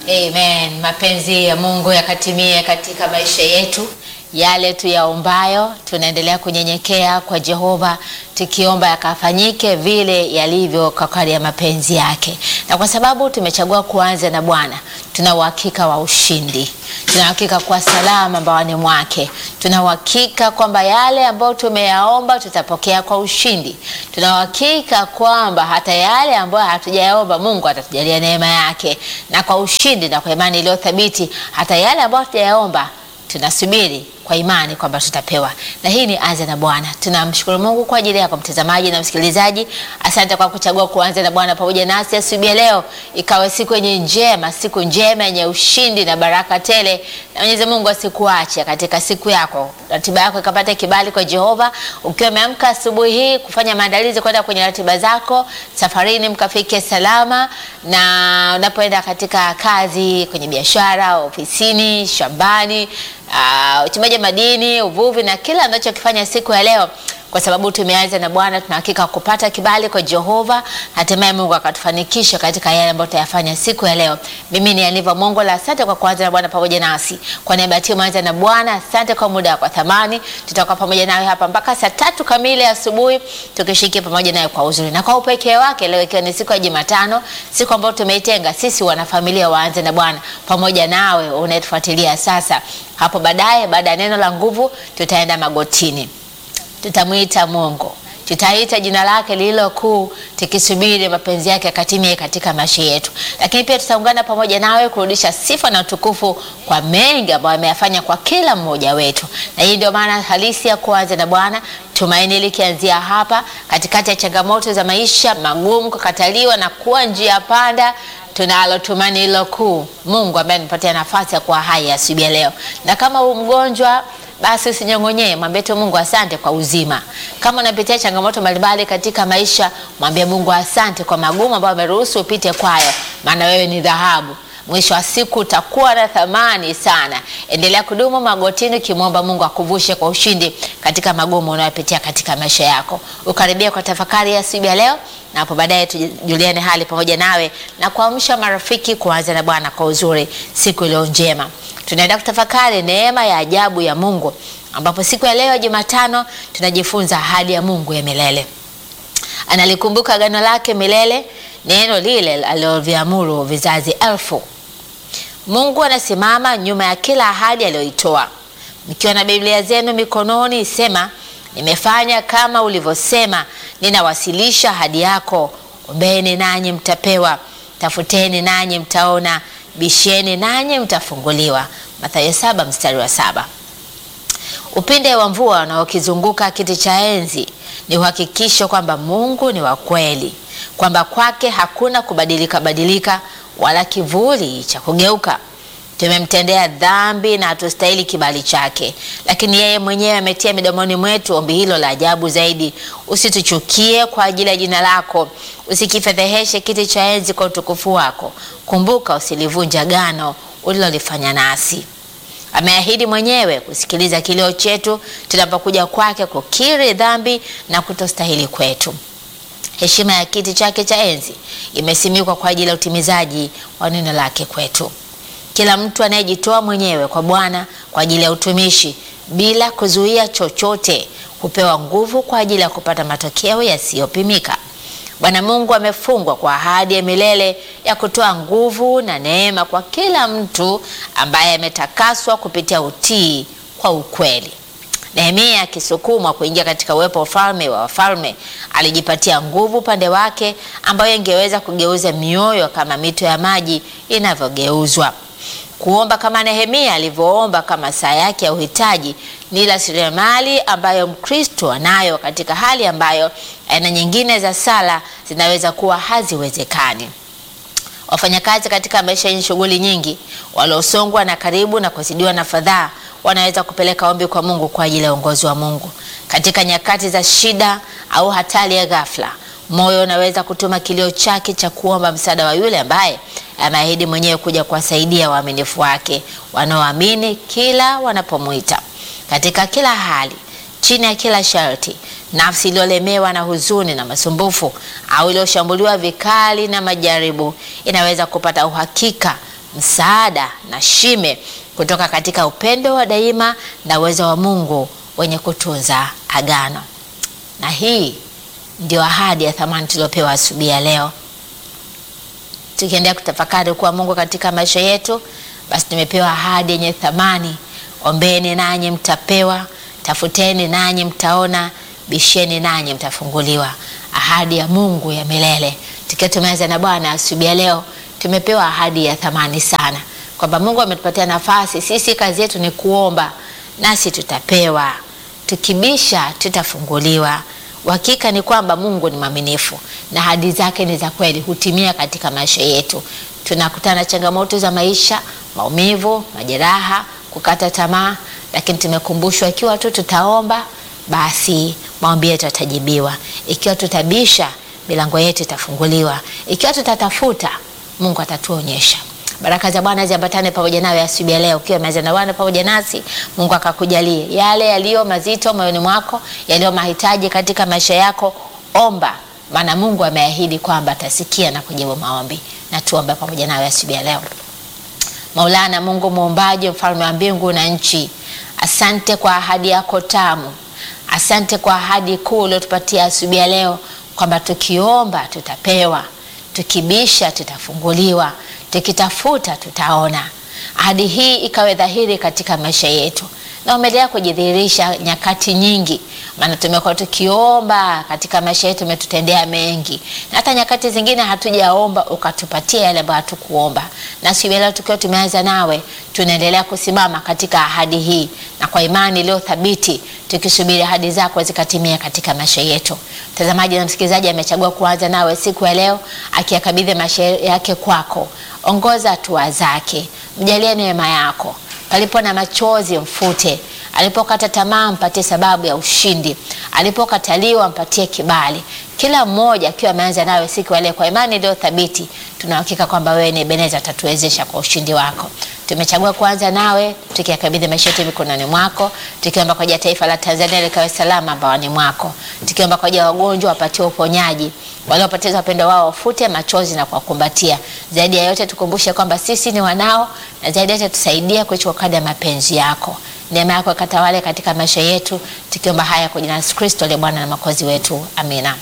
Amen. Mapenzi ya Mungu yakatimie katika maisha yetu. Yale tuyaombayo, tunaendelea kunyenyekea kwa Jehova, tukiomba yakafanyike vile yalivyo kwa kadri ya mapenzi yake. Na kwa sababu tumechagua kuanza na Bwana, tuna uhakika wa ushindi, tuna uhakika kwa salama mbaoni mwake, tuna uhakika kwamba yale ambayo tumeyaomba tutapokea kwa ushindi, tuna uhakika kwamba hata yale ambayo hatujayaomba Mungu atatujalia neema yake na kwa ushindi na kwa imani iliyo thabiti, hata yale ambayo hatujayaomba tunasubiri kwa imani kwamba tutapewa. Na hii ni Anza na Bwana. Tunamshukuru Mungu kwa ajili yako mtazamaji na msikilizaji. Asante kwa kuchagua kuanza na Bwana pamoja nasi asubuhi ya leo, ikawe siku yenye njema, siku njema yenye ushindi na baraka tele, na Mwenyezi Mungu asikuache katika siku yako, ratiba yako ikapata kibali kwa Jehova. Ukiwa umeamka asubuhi hii kufanya maandalizi kwenda kwenye ratiba zako safarini, mkafike salama, na unapoenda katika kazi, kwenye biashara, ofisini, shambani Uh, uchimbaji madini, uvuvi na kila anachokifanya siku ya leo, kwa sababu tumeanza na Bwana, tuna hakika kupata kibali kwa Jehova, hatimaye Mungu akatufanikisha katika yale ambayo tutayafanya siku ya leo. Mimi ni Aniva Mongola, asante kwa kuanza na Bwana pamoja nasi. Kwa niaba ya timu Anza na Bwana, asante kwa muda wa thamani. Tutakuwa pamoja nawe hapa mpaka saa tatu kamili asubuhi, tukishiriki pamoja nawe kwa uzuri na kwa upekee wake, leo ikiwa ni siku ya Jumatano, siku ambayo tumeitenga sisi wanafamilia waanze na Bwana pamoja nawe unayetufuatilia sasa. Hapo baadaye, baada ya neno la nguvu, tutaenda magotini tutamwita Mungu, tutaita jina lake lililo kuu, tukisubiri mapenzi yake akatimie katika maisha yetu. Lakini pia tutaungana pamoja nawe kurudisha sifa na utukufu kwa mengi ambayo ameyafanya kwa kila mmoja wetu, na hii ndio maana halisi ya kuanza na Bwana. Tumaini likianzia hapa, katikati ya changamoto za maisha magumu, kukataliwa na kuwa njia panda tunalo tumaini hilo kuu, Mungu ambaye anipatia nafasi ya kuwa hai asubuhi ya leo. Na kama u mgonjwa basi usinyong'onyee, mwambie tu Mungu asante kwa uzima. Kama unapitia changamoto mbalimbali katika maisha, mwambie Mungu asante kwa magumu ambayo ameruhusu upite kwayo, maana wewe ni dhahabu. Mwisho wa siku utakuwa na thamani sana. Endelea kudumu magotini ukimwomba Mungu akuvushe kwa ushindi katika magumu unayopitia katika maisha yako. Ukaribia kwa tafakari ya asubuhi ya leo, na hapo baadaye tujuliane hali pamoja nawe na kuamsha marafiki kuanza na Bwana kwa uzuri siku iliyo njema. Tunaenda kutafakari neema ya ajabu ya Mungu, ambapo siku ya leo ya Jumatano tunajifunza ahadi ya Mungu ya milele. Analikumbuka agano lake milele, neno lile aliloviamuru vizazi elfu. Mungu anasimama nyuma ya kila ahadi aliyoitoa. Mkiwa na Biblia zenu mikononi, sema nimefanya kama ulivyosema, ninawasilisha ahadi yako. Ombeni nanyi mtapewa, tafuteni nanyi mtaona, bisheni nanyi mtafunguliwa. Mathayo saba mstari wa saba. Upinde wa mvua unaokizunguka kiti cha enzi ni uhakikisho kwamba Mungu ni wa kweli, kwamba kwake hakuna kubadilika badilika wala kivuli cha kugeuka. Tumemtendea dhambi na hatustahili kibali chake, lakini yeye mwenyewe ametia midomoni mwetu ombi hilo la ajabu zaidi: usituchukie kwa ajili ya jina lako, usikifedheheshe kiti cha enzi kwa utukufu wako. Kumbuka usilivunja agano ulilolifanya nasi. Ameahidi mwenyewe kusikiliza kilio chetu tunapokuja kwake kukiri dhambi na kutostahili kwetu. Heshima ya kiti chake cha enzi imesimikwa kwa ajili ya utimizaji wa neno lake kwetu. Kila mtu anayejitoa mwenyewe kwa Bwana kwa ajili ya utumishi bila kuzuia chochote hupewa nguvu kwa ajili ya kupata matokeo yasiyopimika. Bwana Mungu amefungwa kwa ahadi ya milele ya kutoa nguvu na neema kwa kila mtu ambaye ametakaswa kupitia utii kwa ukweli. Nehemia akisukumwa kuingia katika uwepo wa ufalme wa wafalme, alijipatia nguvu upande wake ambayo ingeweza kugeuza mioyo kama mito ya maji inavyogeuzwa. Kuomba kama Nehemia alivyoomba kama saa yake ya uhitaji ni rasilimali ambayo Mkristo anayo katika hali ambayo aina nyingine za sala zinaweza kuwa haziwezekani. Wafanyakazi katika maisha yenye shughuli nyingi, waliosongwa na karibu na kuzidiwa na fadhaa, wanaweza kupeleka ombi kwa Mungu kwa ajili ya uongozi wa Mungu katika nyakati za shida au hatari ya ghafla. Moyo unaweza kutuma kilio chake cha kuomba msaada wa yule ambaye ameahidi mwenyewe kuja kuwasaidia waaminifu wake wanaoamini kila wanapomwita. Katika kila hali, chini ya kila sharti, nafsi iliyolemewa na huzuni na masumbufu au iliyoshambuliwa vikali na majaribu inaweza kupata uhakika msaada na shime kutoka katika upendo wa daima na uwezo wa Mungu wenye kutunza agano. Na hii ndio ahadi ya thamani tuliopewa asubuhi ya leo. Tukiendelea kutafakari kuwa Mungu katika maisha yetu, basi tumepewa ahadi yenye thamani: ombeni nanyi mtapewa, tafuteni nanyi mtaona, bisheni nanyi mtafunguliwa. Ahadi ya Mungu ya milele. Tukiwa tumeanza na Bwana asubuhi ya leo, tumepewa ahadi ya thamani sana kwamba Mungu ametupatia nafasi. Sisi kazi yetu ni kuomba, nasi tutapewa, tukibisha tutafunguliwa. Uhakika ni kwamba Mungu ni mwaminifu na ahadi zake ni za kweli, hutimia katika maisha yetu. Tunakutana na changamoto za maisha, maumivu, majeraha, kukata tamaa, lakini tumekumbushwa ikiwa tu tutaomba, basi maombi yetu yatajibiwa. Ikiwa tutabisha, milango yetu itafunguliwa. Ikiwa tutatafuta, Mungu atatuonyesha. Baraka za Bwana ziambatane pamoja nawe asubuhi ya leo. Ukiwa meza na Bwana pamoja nasi, Mungu akakujalie yale yaliyo mazito moyoni mwako, yaliyo mahitaji katika maisha yako. Omba, maana Mungu ameahidi kwamba atasikia na kujibu maombi. Na tuombe pamoja nawe asubuhi ya leo. Maulana Mungu muumbaji, mfalme wa mbingu na nchi, asante kwa ahadi yako tamu, asante kwa ahadi kuu uliotupatia asubuhi ya leo kwamba tukiomba tutapewa, tukibisha tutafunguliwa, tukitafuta tutaona. Ahadi hii ikawe dhahiri katika maisha yetu na umeendelea kujidhihirisha nyakati nyingi, maana tumekuwa tukiomba katika maisha yetu, umetutendea mengi, na hata nyakati zingine hatujaomba ukatupatia yale ambayo hatukuomba. Na siku leo tukiwa tumeanza nawe, tunaendelea kusimama katika ahadi hii na kwa imani iliyo thabiti, tukisubiri ahadi zako zikatimia katika maisha yetu. Mtazamaji na msikilizaji amechagua kuanza nawe siku ya leo, akiyakabidhi maisha yake kwako. Ongoza hatua zake, mjalie neema yako palipo na machozi mfute, alipokata tamaa mpatie sababu ya ushindi, alipokataliwa mpatie kibali. Kila mmoja akiwa ameanza nawe siku ya leo kwa imani iliyo thabiti, tunahakika kwamba wewe ni Ebeneza, atatuwezesha kwa ushindi wako. Tumechagua kuanza nawe tukiyakabidhi maisha yetu mikononi mwako, tukiomba kwa ajili ya taifa la Tanzania likawe salama mbaoni mwako, tukiomba kwa ajili ya wagonjwa wapatiwe uponyaji, waliopoteza wapendo wao wafute machozi na kuwakumbatia. Zaidi ya yote tukumbushe kwamba sisi ni wanao, na zaidi ya yote tusaidie kuishi kadri ya mapenzi yako. Neema yako ikatawale katika maisha yetu, tukiomba haya kwa jina la Yesu Kristo aliye Bwana na Mwokozi wetu, amina.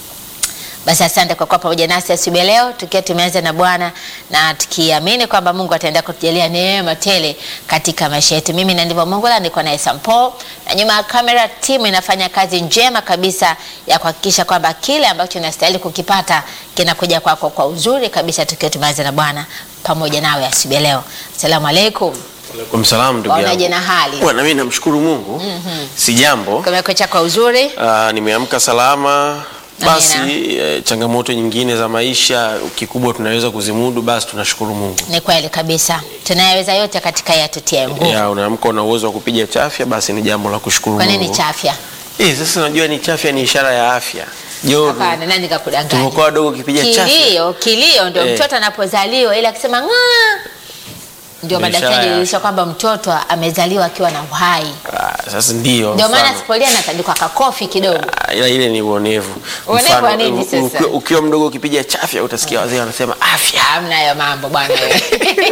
Basi asante kwa kuwa pamoja nasi asubuhi leo, tukiwa tumeanza na Bwana na tukiamini kwamba Mungu ataendelea kutujalia neema tele katika maisha yetu. Mimi na ndivyo Mungu la niko na Sampo, na nyuma ya kamera timu inafanya kazi njema kabisa ya kuhakikisha kwamba kile ambacho tunastahili kukipata kinakuja kwako kwa uzuri kabisa, tukiwa tumeanza na Bwana pamoja nawe asubuhi leo. Asalamu alaykum. Alaikum salam ndugu Waonaje yangu. na hali? Bwana mimi namshukuru Mungu. Si jambo. Kumekucha kwa uzuri. Ah, nimeamka salama. Basi Amina. eh, changamoto nyingine za maisha kikubwa tunaweza kuzimudu, basi tunashukuru Mungu. Ni kweli kabisa, tunayaweza yote katika yeye atutie nguvu. Ya unaamka una uwezo wa kupiga chafya, basi ni jambo la kushukuru Kwa Mungu. nini chafya? Eh, sasa unajua ni chafya ni ishara ya afya. Joro. Hapana, nani kakudanganya? Tulipokuwa wadogo ukipiga chafya. Kilio, kilio ndio Eh. mtoto anapozaliwa, ili akisema ng'aa, ndio Ndio madaktari ishara ya walionyesha kwamba mtoto amezaliwa akiwa na uhai. Ah, sasa ndio. Ndio maana mfano. sipolia anatandikwa kakofi kidogo. Ah, ila ile ni uonevu. Uonevu Mfano, wa nini u- sasa? ukiwa- Ukiwa mdogo ukipiga chafya utasikia wazee wanasema afya. Hamna hayo mambo bwana wewe.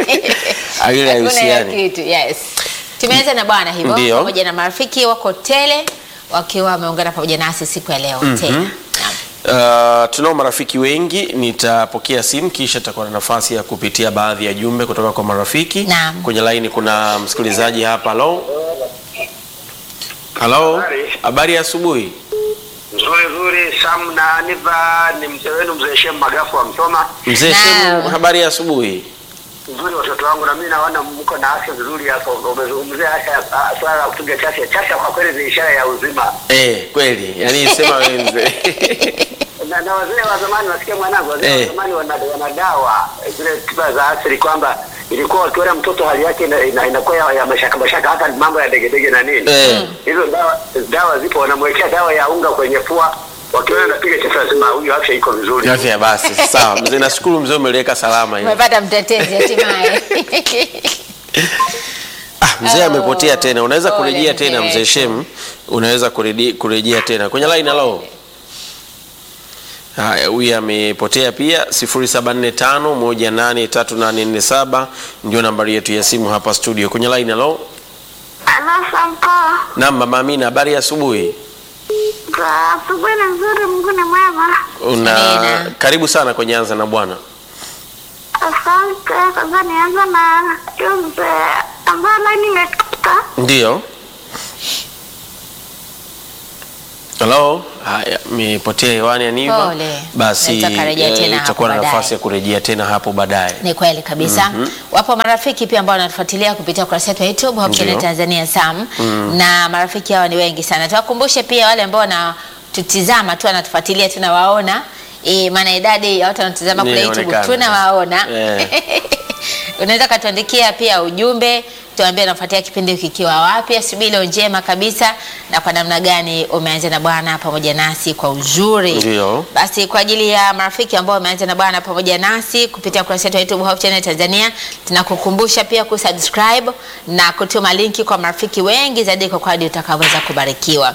Ah, ile Hakuna hiyo haihusiani. kitu. Yes. Tumeanza na bwana hivyo Ndio. pamoja na marafiki wako tele wakiwa wameungana pamoja nasi siku ya leo tena. Naam. Uh, tunao marafiki wengi. Nitapokea simu kisha tutakuwa na nafasi ya kupitia baadhi ya jumbe kutoka kwa marafiki. Naam. Kwenye laini kuna msikilizaji hapa. Halo, halo, Habari. habari ya asubuhi. Nzuri nzuri, Sam na Aniva ni mzee wenu mzee Shem Magafu wa Msoma. Mzee Naam. Shemu, habari ya asubuhi. Nzuri watoto wangu, na mimi naona mko na afya nzuri hapo. Umezungumzia afya, ah, swala la kupiga chafya. Chafya kwa kweli ni ishara ya uzima, Eh, kweli, yani sema wewe mzee. na, na wazee wa zamani, wasikia mwanangu, wazee Eh. wa zamani wana, wana dawa zile tiba za asili kwamba ilikuwa wakiona mtoto hali yake ina- ina- inakuwa ya, ya mashaka mashaka, hata mambo ya degedege na nini Eh. hizo dawa, dawa zipo, wanamwekea dawa ya unga kwenye pua, wakiona anapiga chafya, lazima huyu afya iko vizuri. Afya basi, sawa mzee, nashukuru mzee, umeliweka salama hiyo. Umepata mtetezi hatimaye. Ah, mzee Oh, amepotea tena. Unaweza pole kurejea mzee tena mzee wetu. Shem, unaweza kuredi- kurejea tena kwenye line. Halo, Haya, huyu amepotea pia 0745183847 ndio nambari yetu ya simu hapa studio. Kwenye line halo. Halo Sampo, Naam, mama Amina, habari ya asubuhi. kwa asubuhi ni nzuri, Mungu ni mwema. Una Amina. karibu sana kwenye anza na Bwana. Asante. Kwanza nianza na jumbe ambayo laini imekata. Ndio. Halo. Haya, amepotea hewani Aniva. Pole. Basi Naweza karejea eh, tena hapo itakuwa na baadaye. nafasi ya kurejea tena hapo baadaye. Ni kweli kabisa. Wapo marafiki pia ambao wanatufuatilia kupitia ukurasa wetu wa YouTube Hope Channel Ndio. Tanzania Sam na marafiki hawa ni wengi sana. Tuwakumbushe pia wale ambao wanatutizama tu wanatufuatilia tunawaona. E, maana idadi ya watu wanatutizama kule YouTube Inaonekana. tunawaona. Eh. Unaweza katuandikia pia ujumbe tuambie unafuatia kipindi kikiwa wapi. Asubuhi leo njema kabisa, na kwa namna gani umeanza na Bwana pamoja nasi kwa uzuri. Ndio. Basi kwa ajili ya marafiki ambao wameanza na Bwana pamoja nasi kupitia ukurasa wetu wa YouTube Hope Channel Tanzania, tunakukumbusha pia kusubscribe na kutuma linki kwa marafiki wengi zaidi, kwa kwadi utakavyoweza kubarikiwa.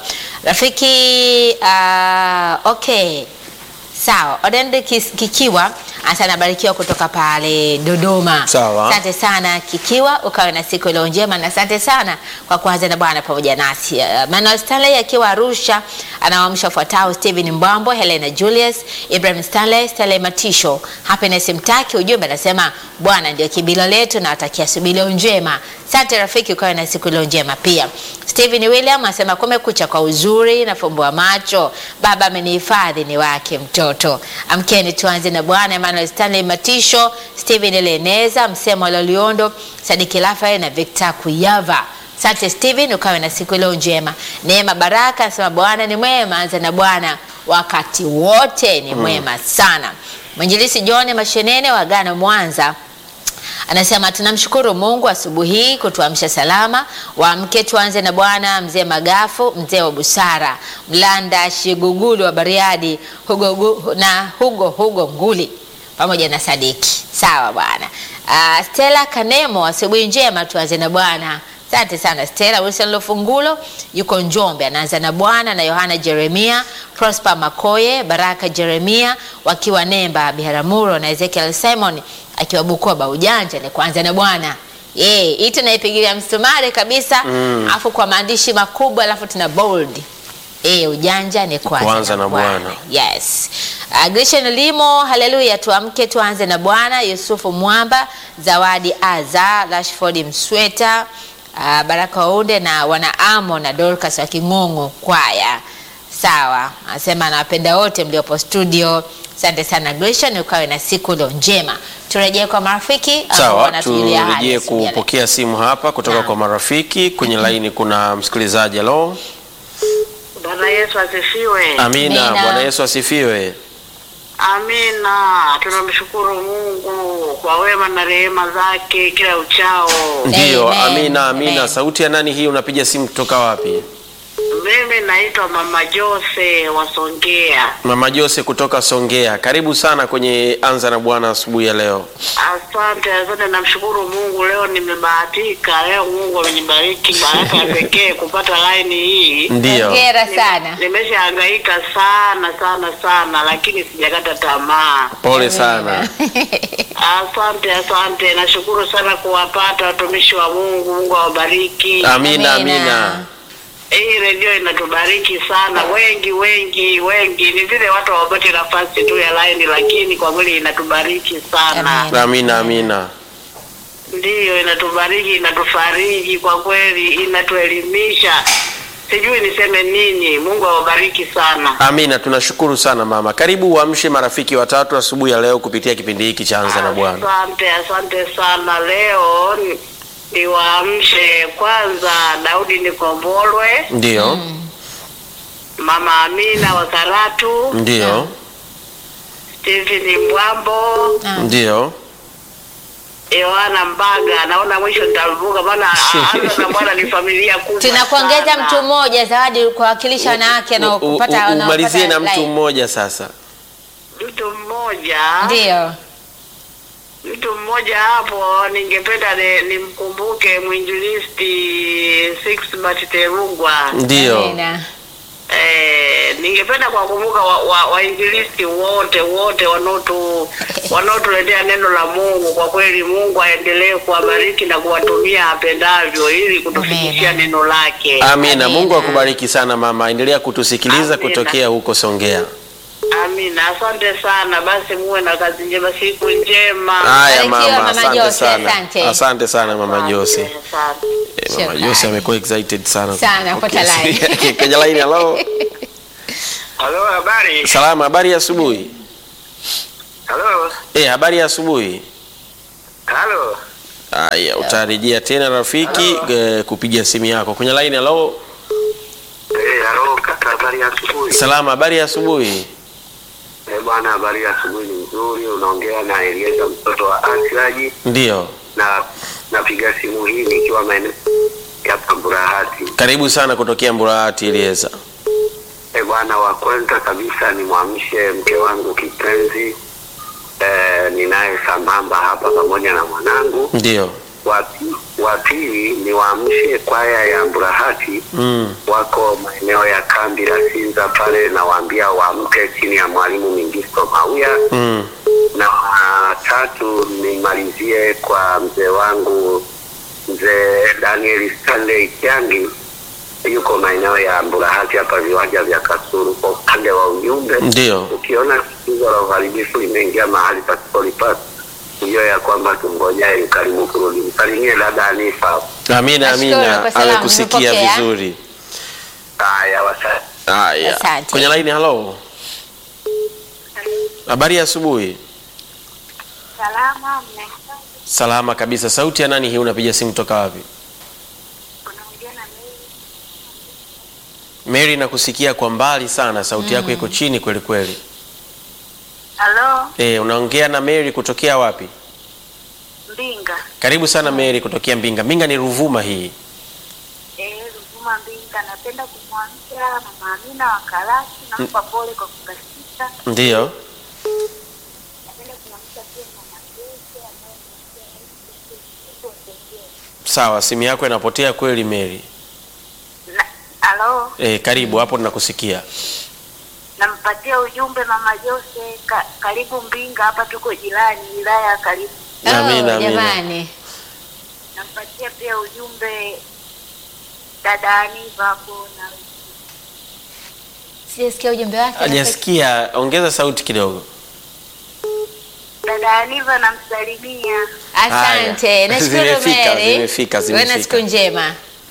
Rafiki uh, okay Sawa, Odende Kis- Kikiwa asa anabarikiwa kutoka pale Dodoma. Sawa. Asante sana Kikiwa, ukawe na siku iliyo njema na asante sana kwa kuanza na Bwana pamoja nasi. Uh, Manuel Stanley akiwa Arusha anawaamsha wafuatao: Steven Mbwambo, Helena Julius, Ibrahim Stanley, Stanley Matisho, Happiness Mtaki. Ujumbe anasema Bwana ndio kibilo letu na watakia asubuhi iliyo njema. Asante rafiki, ukawe na siku iliyo njema pia. Steven William anasema kumekucha kwa uzuri, nafumbua macho, baba amenihifadhi ni wake mtoto. Amkeni tuanze na Bwana. Emmanuel Stanley Matisho, Steven Eleneza, Msemo Loliondo, Sadiki Rafael na Victor Kuyava. Asante Steven, ukawe na siku iliyo njema. Neema Baraka anasema Bwana ni mwema, anza na Bwana wakati wote ni mwema sana. Mwinjilisi John Mashenene wa Ghana Mwanza anasema tunamshukuru Mungu asubuhi hii kutuamsha salama. Waamke tuanze na Bwana. Mzee Magafu, mzee wa busara, Mlanda Shigugulu wa Bariadi, Hugo, Gu- na Hugo Hugo Nguli pamoja na Sadiki. Sawa bwana. Uh, Stella Kanemo, asubuhi njema, tuanze na Bwana. Asante sana Stella. Wilson Lofungulo yuko Njombe, anaanza na Bwana na Yohana Jeremia, Prosper Makoye, Baraka Jeremia wakiwa Nemba, Biharamulo na Ezekiel Simon akiwa Bukoba. Ujanja ni kuanza na Bwana. Eh, hii tunaipigilia msumari kabisa, alafu kwa maandishi makubwa, alafu tuna bold. Eh, ujanja ni kuanza, Kuanza na Bwana. Yes. Uh, Grishan Limo, haleluya, tuamke tuanze na Bwana. Yusufu Mwamba, Zawadi Aza, Rashford Msweta, uh, Baraka Waunde na wanaamo na Dorcas wa King'ong'o kwaya. Sawa, anasema anawapenda wote mliopo studio. Asante sana Grishan, ukawe na siku iliyo njema. Turejee kwa marafiki ambao Sawa, wanatujulia hali turejee asubuhi ya leo. kupokea simu hapa kutoka Naam. kwa marafiki. Kwenye laini kuna msikilizaji. Halo. Bwana Yesu asifiwe. Amina. Amina. Bwana Yesu asifiwe. Amina. Tunamshukuru Mungu kwa wema na rehema zake kila uchao. Ndiyo, Amen. amina, amina. Amen. Sauti ya nani hii? Unapiga simu kutoka wapi? Mimi naitwa Mama Jose wa Songea. Mama Jose kutoka Songea. Karibu sana kwenye Anza na Bwana asubuhi ya leo. Asante, asante. Namshukuru Mungu, leo nimebahatika. Leo Mungu amenibariki baraka ya pekee kupata laini hii. Ndiyo. Hongera sana. Nimeshahangaika sana sana sana, lakini sijakata tamaa. Pole sana. Asante, asante. Nashukuru sana kuwapata watumishi wa Mungu. Mungu awabariki. Amina, Amina. amina. Hii redio inatubariki sana, wengi wengi wengi. Ni vile watu hawapati nafasi tu ya laini, lakini kwa kweli inatubariki sana. Amina. Amina, amina. Ndiyo, inatubariki, inatufariji kwa kweli, inatuelimisha. Sijui niseme nini. Mungu awabariki sana. Amina, tunashukuru sana mama. Karibu uamshe marafiki watatu asubuhi ya leo kupitia kipindi hiki cha Anza na Bwana. Asante, asante sana. Leo ni- niwaamshe kwanza Daudi Nikombolwe, Ndiyo, Mama Amina wa Karatu, ndiyo, Stephen Mbwambo, Ah. ndiyo. Yohana Mbaga. Naona mwisho nitarubuka, maana Anza na Bwana ni familia kubwa. Tunakuongeza sana. mtu mmoja zawadi kuwakilisha wanawake na U- u- kupata u- Umalizie na mtu line. mmoja sasa. mtu mmoja Ndio. mtu mmoja hapo ningependa ni- nimkumbuke mwinjilisti Sixbert Terungwa. Ndiyo. Amina. Eh, ningependa kuwakumbuka wainjilisti wa, wainjilisti wote wote wanaotu wanaotuletea neno la Mungu. Kwa kweli, Mungu aendelee kuwabariki na kuwatumia apendavyo ili kutufikishia Amina. neno lake. Amina. Amina. Mungu akubariki sana mama, endelea kutusikiliza Amina. kutokea huko Songea. Amina, asante sana. Basi muwe na kazi njema, siku njema. Haya Barikiwa, mama, Mama asante Jose, sana. asante. Asante sana mama Jose. Asante. Eh, Mama Shukrani. Jose amekuwa excited sana. Sana, kupokea pata line. simu yake. Kwenye line, hello. Halo, habari? Salama, habari ya asubuhi. Halo, Eh, habari ya asubuhi. halo. Haya, utarejea tena rafiki eh, kupiga simu yako. Kwenye line, hello. Eh, halo kaka, habari ya asubuhi. Salama, habari ya asubuhi. Eh, bwana, habari ya asubuhi ni nzuri. Unaongea na Elieza mtoto wa Asiaji Ndio. na napiga simu hii nikiwa maeneo ya Pamburahati. Karibu sana kutokea Mburahati Elieza. Eh, bwana, wa kwanza kabisa nimwamshe mke wangu kipenzi eh, ninaye sambamba hapa pamoja na mwanangu. Ndio. Wa pi- Wa pili niwaamshe kwaya ya Mburahati Mm. wako maeneo ya kambi la Sinza pale, nawaambia waamke chini ya mwalimu Mingisto Mauya. Mm. na tatu nimalizie kwa mzee wangu mzee Daniel Stanley Kyangi yuko maeneo ya Mburahati hapa viwanja vya Kasulu. Kwa upande wa ujumbe, Ndio. ukiona tatizo la uharibifu limeingia mahali pasipolipasa, hiyo ya kwamba tungojae ukarimu kurudi. Msalimie dada Anifa. Amina, Nashukuru amina. kwa salamu, Amekusikia nimepokea. vizuri. Haya, wasa Haya. Asante. Kwenye line, hello. Habari ya asubuhi. Salama mme. Salama kabisa. Sauti ya nani hii? Unapiga simu toka wapi? Unaongea na mimi. Mary, nakusikia kwa mbali sana, sauti yako iko chini kweli kweli. Halo, Eh, unaongea na Mary kutokea wapi? Mbinga. Karibu sana Mary kutokea Mbinga. Mbinga ni Ruvuma hii. Eh, Ruvuma Mbinga. Napenda kumwamsha mama Amina wa Karasi, nampa pole kwa kukatika. Ndio. Napenda kumwamsha pia mama Jose ambaye Sawa, simu yako inapotea kweli Mary. na halo, Eh, karibu hapo tunakusikia. nampatia ujumbe mama Jose ka, karibu Mbinga, hapa tuko jirani, wilaya ya karibu. Amina, Oh, amina. jamani. Nampatia pia ujumbe dada Aniva hapo na Sijasikia ujumbe wake. Hajasikia, ongeza sauti kidogo. dada Aniva namsalimia. Asante. Haya. Nashukuru Zimefika, Mary. zimefika, Uwe na zimefika. siku njema.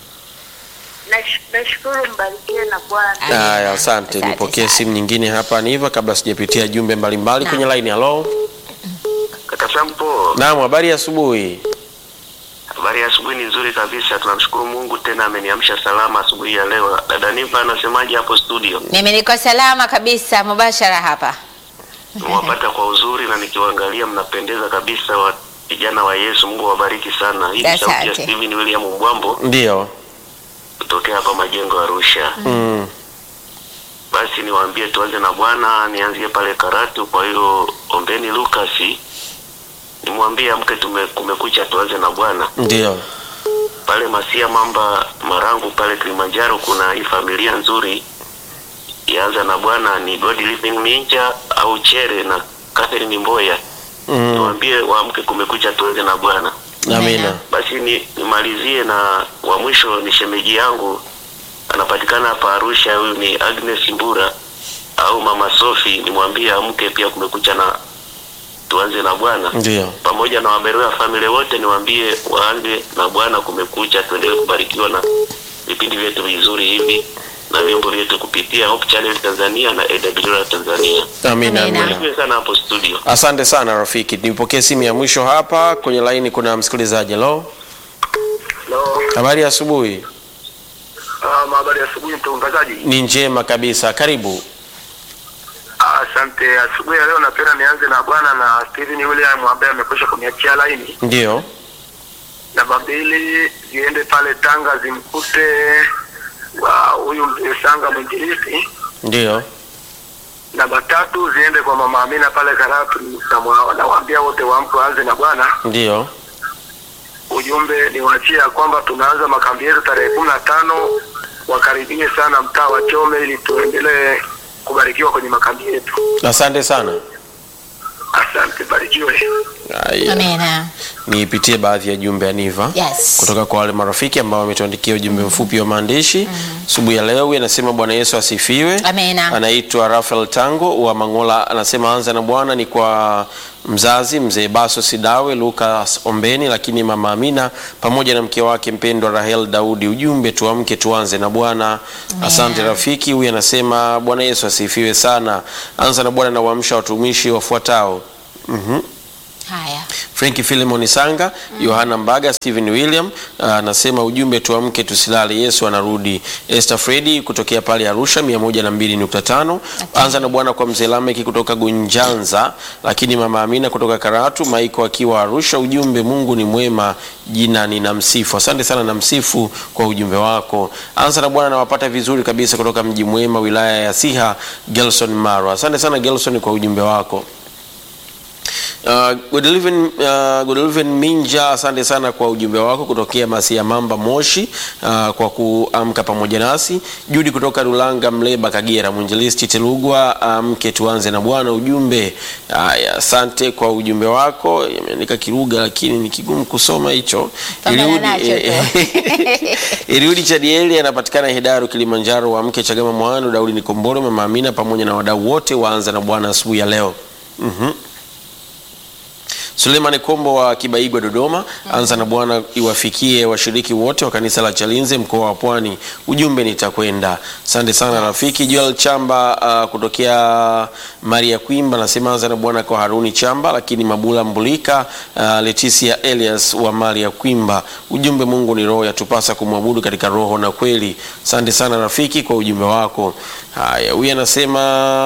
Nash- Nashukuru, mbarikiwe na Bwana. Amina. Haya, asante. Asante Nipokee sana. simu nyingine hapa ni hivyo kabla sijapitia jumbe mbalimbali Naam. kwenye line. Hello. kaka Sampo, Naam, habari ya asubuhi. habari ya asubuhi ni nzuri kabisa. Tunamshukuru Mungu tena ameniamsha salama asubuhi ya leo. Dada Niva anasemaje hapo studio? Mimi niko salama kabisa mubashara hapa. Mwapata kwa uzuri na nikiwaangalia mnapendeza kabisa, wa vijana wa Yesu. Mungu awabariki sana. Hii ni sauti ya Asante. Steven William Mbwambo Ndio. kutokea hapa majengo ya Arusha. Mm. Basi niwaambie tuanze na Bwana, nianzie pale Karatu. Kwa hiyo ombeni Lucas, nimwambie amke, tume kumekucha, tuanze na Bwana. Ndio. Pale Masia Mamba Marangu pale Kilimanjaro kuna hii familia nzuri yaanza na Bwana ni God Living Minja au Chere na Catherine Mboya. Mm. Niwaambie waamke, kumekucha, tuanze na Bwana. Amina. Basi ni, nimalizie na wa mwisho ni shemeji yangu anapatikana hapa Arusha. Huyu ni Agnes Mbura au Mama Sofi, nimwambie amke pia, kumekucha na tuanze na Bwana Ndio. pamoja na waberoya family wote, niwaambie waanze na Bwana, kumekucha. Tuendelee kubarikiwa na vipindi vyetu vizuri hivi na vyombo vyetu kupitia Hope Channel Tanzania na AWR Tanzania. Amina, Amina. amina. Barikiwe sana hapo studio. Asante sana rafiki. Nipokee simu ya mwisho hapa kwenye laini. Kuna msikilizaji. Hello. Hello. Habari ya asubuhi. Ah, habari ya asubuhi mtangazaji. Ni njema kabisa. Karibu. Asante. Asubuhi ya leo napenda nianze na bwana na Steven William ambaye amekwisha kuniachia laini. Ndio. Namba mbili ziende pale Tanga zimkute wa huyu mzee Sanga mwinjilisti. Ndio. Namba tatu ziende kwa mama Amina pale Karatu, namwa- nawaambia wote waamke waanze na Bwana. Ndio. Ujumbe niwaachie ya kwamba tunaanza makambi yetu tarehe kumi na tano. Wakaribie sana mtaa wa Chome ili tuendelee kubarikiwa kwenye makambi yetu. Asante sana. Asante, barikiwe. Haya. Amina. Nipitie baadhi ya jumbe ya Niva Yes. kutoka kwa wale marafiki ambao wametuandikia ujumbe mfupi wa maandishi asubuhi ya leo. Huyu anasema Bwana Yesu asifiwe. Amina. Anaitwa Rafael Tango wa Mangola, anasema anza na Bwana ni kwa mzazi mzee Baso Sidawe, Lucas Ombeni, lakini mama Amina pamoja na mke wake mpendwa Rahel Daudi. Ujumbe tuamke tuanze na Bwana. Asante rafiki. Huyu anasema Bwana Yesu asifiwe sana. Anza na Bwana na waamsha watumishi wafuatao. Mhm. Haya. Franki Philemon Sanga, Yohana Mbaga, Stephen William ah, anasema ujumbe tuamke tusilale, Yesu anarudi. Esther Fredi kutokea pale Arusha 102.5. Anza na Bwana kwa mzee Lameki kutoka Gunjanza, lakini mama Amina kutoka Karatu, Maiko akiwa Arusha. Ujumbe Mungu ni mwema, jina ni namsifu. Asante sana namsifu kwa ujumbe wako. Anza na Bwana nawapata vizuri kabisa kutoka mji mwema wilaya ya Siha, Gelson Maro. Asante sana Gelson kwa ujumbe wako. Uh, Godeliven, uh, Godeliven Minja, asante sana kwa ujumbe wako kutokea Masia Mamba Moshi, uh, kwa kuamka pamoja nasi. Judi kutoka Rulanga Mleba Kagera, mwinjilisti Telugwa, amke tuanze na Bwana. Ujumbe haya, asante kwa ujumbe wako. Imeandika Kiruga lakini ni kigumu kusoma hicho. Pambana Eliudi, nacho eh, Eliudi Chadieli anapatikana Hedaru Kilimanjaro, wa mke Chagama Mwanu, Daudi Nikombolo, Mama Amina pamoja na wadau wote waanza na Bwana asubuhi ya leo. Mhm. Suleiman Kombo wa Kibaigwa Dodoma, anza na Bwana iwafikie washiriki wote wa kanisa la Chalinze mkoa wa Pwani. Ujumbe nitakwenda. Asante sana rafiki. Joel Chamba uh, kutokea Maria Kwimba anasema anza na Bwana kwa Haruni Chamba, lakini Mabula Mbulika, uh, Leticia Elias wa Maria Kwimba. Ujumbe Mungu ni roho, yatupasa kumwabudu katika roho na kweli. Asante sana rafiki kwa ujumbe wako. Haya, huyu anasema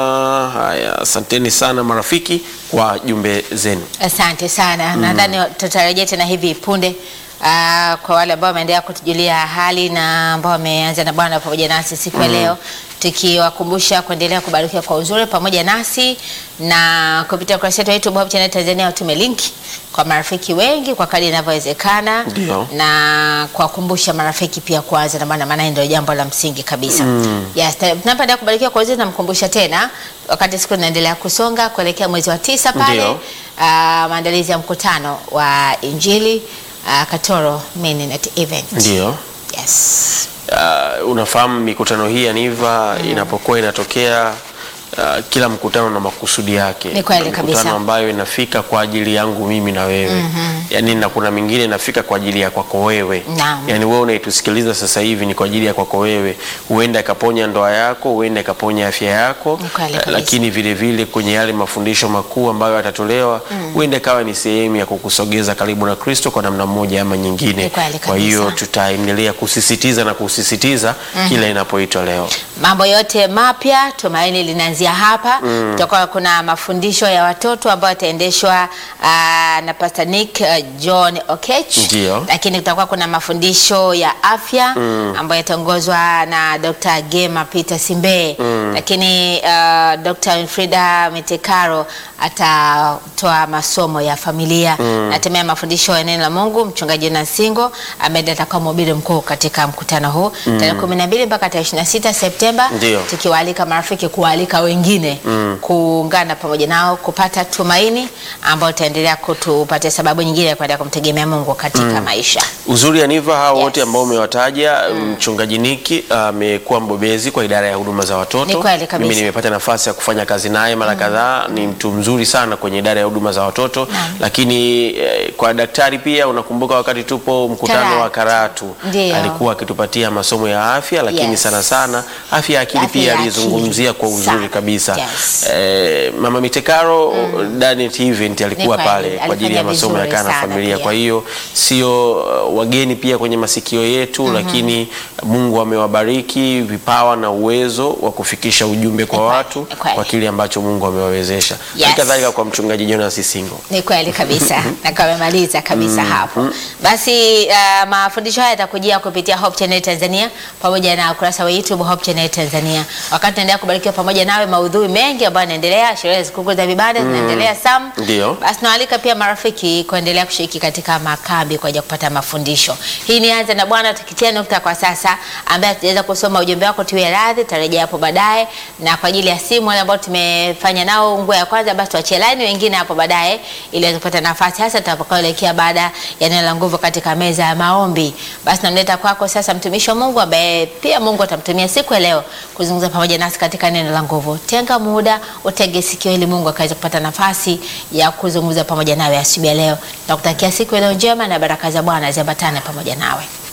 haya, asanteni sana marafiki kwa jumbe zenu. Asante sana. Nadhani tutarejea tena hivi punde. Ah, kwa wale ambao wameendelea kutujulia hali na ambao wameanza na Bwana pamoja nasi siku ya leo, tukiwakumbusha kuendelea kubarikiwa kwa uzuri pamoja nasi na kupitia ukurasa wetu wa YouTube Hope Channel Tanzania, tume linki kwa marafiki wengi kwa kadri inavyowezekana, Ndio. na kuwakumbusha marafiki pia kuanza na Bwana, maana ndio jambo la msingi kabisa. Yes, tunapoendelea kubarikiwa kwa uzuri, namkumbusha tena wakati siku inaendelea kusonga kuelekea mwezi wa tisa pale Ndio. Ah, maandalizi ya mkutano wa Injili ah, Katoro Mininet Event. Ndio. Yes. Uh, unafahamu mikutano hii ya Niva inapokuwa inatokea uh, kila mkutano na makusudi yake. Ni kweli Kuna kabisa. Mikutano ambayo inafika kwa ajili yangu mimi na wewe yaani, na kuna mingine inafika kwa ajili ya kwako wewe Naam. yaani wewe unaitusikiliza sasa hivi ni kwa ajili ya kwako wewe, huenda ikaponya ndoa yako, huenda ikaponya afya yako, Ni kweli eh, kabisa. lakini vile vile kwenye yale mafundisho makuu ambayo yatatolewa huenda ikawa ni sehemu ya kukusogeza karibu na Kristo kwa namna moja ama nyingine. Ni kweli Kwa hiyo kabisa. tutaendelea kusisitiza na kusisitiza kila inapoitwa leo. Mambo yote mapya tumaini linaanzia hapa. Tutakuwa kuna mafundisho ya watoto ambayo yataendeshwa ah, na Pastor Nick ah, John Okech. Ndio. Lakini kutakuwa kuna mafundisho ya afya ambayo yataongozwa na Dr. Gema Peter Simbe. Lakini ah, Dr. Winfrida Mitekaro atatoa masomo ya familia. Natemea mafundisho ya neno la Mungu mchungaji Jonas Singo ambaye ndiye atakuwa mhubiri mkuu katika mkutano huu tarehe 12 mpaka tarehe 26 Septemba Ndio. tukiwaalika marafiki kuwaalika wengine kuungana pamoja nao kupata tumaini ambao itaendelea kutupatia sababu nyingine ya kuendelea kumtegemea Mungu katika maisha. Uzuri ya Niva hao Yes. wote ambao umewataja, mchungaji Niki amekuwa mbobezi kwa idara ya huduma za watoto. Ni kweli kabisa. Mimi nimepata nafasi ya kufanya kazi naye mara kadhaa. Ni mtu mzuri sana kwenye idara ya huduma za watoto, lakini eh, kwa daktari pia, unakumbuka wakati tupo mkutano Karatu. wa Karatu Ndio. alikuwa akitupatia masomo ya afya, lakini Yes. sana sana afya ya akili Afya pia ya alizungumzia akili. kwa uzuri Sana. kabisa. Yes. Eh, Mama Mitekaro Danet Event alikuwa Ni kweli, pale kwa ajili ya alifanya masomo ya vizuri kaa na sana familia. pia. Kwa hiyo sio uh, wageni pia kwenye masikio yetu, lakini Mungu amewabariki vipawa na uwezo wa kufikisha ujumbe kwa Ni kweli, watu ni kweli. kwa kile ambacho Mungu amewawezesha. Yes. Hali kadhalika kwa mchungaji Jonas Singo. Ni kweli kabisa na kama amemaliza kabisa hapo. Basi uh, mafundisho haya yatakujia kupitia Hope Channel Tanzania pamoja na ukurasa wa YouTube Hope Channel Tanzania. Wakati tunaendelea kubarikiwa pamoja nawe, maudhui mengi ambayo yanaendelea, sherehe za sikukuu za vibada zinaendelea Sam. Ndio. Basi nawaalika pia marafiki kuendelea kushiriki katika makambi kwa ajili ya kupata mafundisho. Hii ni Anza na Bwana, tukitia nukta kwa sasa, ambaye tutaweza kusoma ujumbe wako, tuwe radhi, tutarejea hapo baadaye. Na kwa ajili ya simu wale ambao tumefanya nao nguo ya kwanza, basi tuachie line wengine hapo baadaye, ili waweze kupata nafasi, hasa tutakapoelekea baada ya neno la nguvu katika meza ya maombi. Basi namleta kwako sasa mtumishi wa Mungu ambaye pia Mungu atamtumia siku ya leo kuzungumza pamoja nasi katika neno la nguvu. Tenga muda, utege sikio ili Mungu akaweze kupata nafasi ya kuzungumza pamoja nawe asubuhi ya leo. Nakutakia siku ya leo njema na baraka za Bwana ziambatane pamoja nawe.